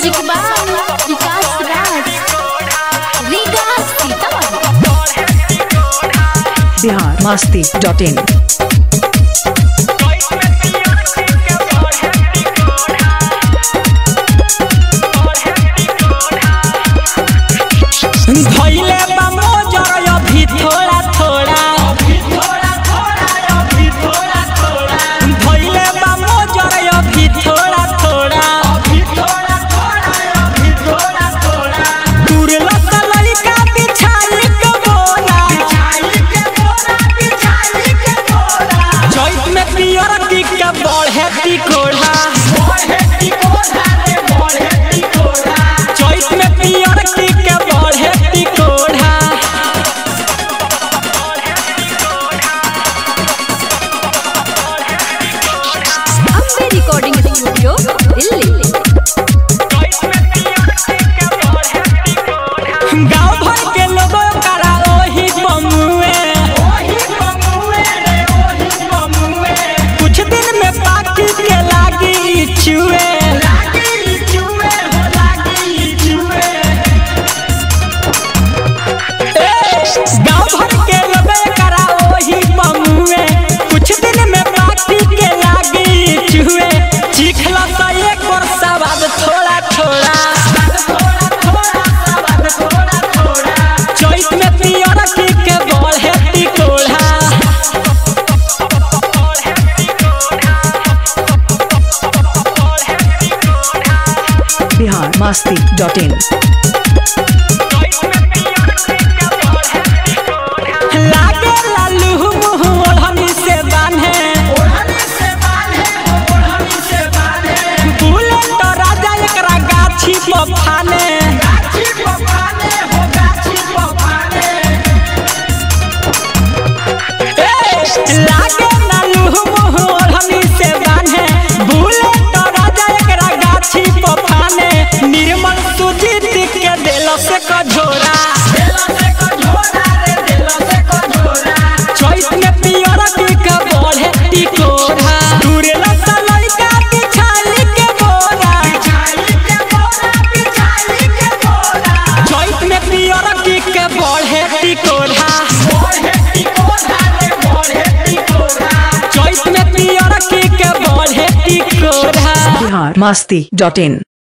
music by Vikas Raj Riga Sitamarhi Bihar Masti dot in धइले बा मोजर अभी थोड़ा थोड़ा धइले बा मोजर अभी थोड़ा थोड़ा तुरला त लइका बिछाई के बोला चैत में पियर की के बढ़े टिकोड़ा चैत में पियर की के बढ़े टिकोड़ा अम्बे रिकॉर्डिंग स्टूडियो दिल्ली गांव भर के लोगों करा ओही बमुए कुछ दिन में पाकी के लागी चुए गांव भर के लोगों करा ओही बमुए कुछ दिन में पाकी के लागी चुए चिखला सा एक और सवाद थोड़ा थोड़ा चैत में पियर की के बढ़े टिकोड़ा बिहार मस्ती डॉट इन लागे लालू मुँह ओढ़नी से बान्हे बुलेट तो राजा एकरा गाछी पर फाने ए, लागे लालू मुँह ओढ़नी से बान्हे बुलेट तो राजा एकरा गाछी पर फाने निर्मल सुजीत के दिल से कझोरा चैत में पियर की के बढ़े टिकोरा तुरला सा लइका बिछाई के बोरा चैत में पियर की के बढ़े टिकोरा चैत में पियर की के बढ़े टिकोरा बिहार मस्ती डॉट इन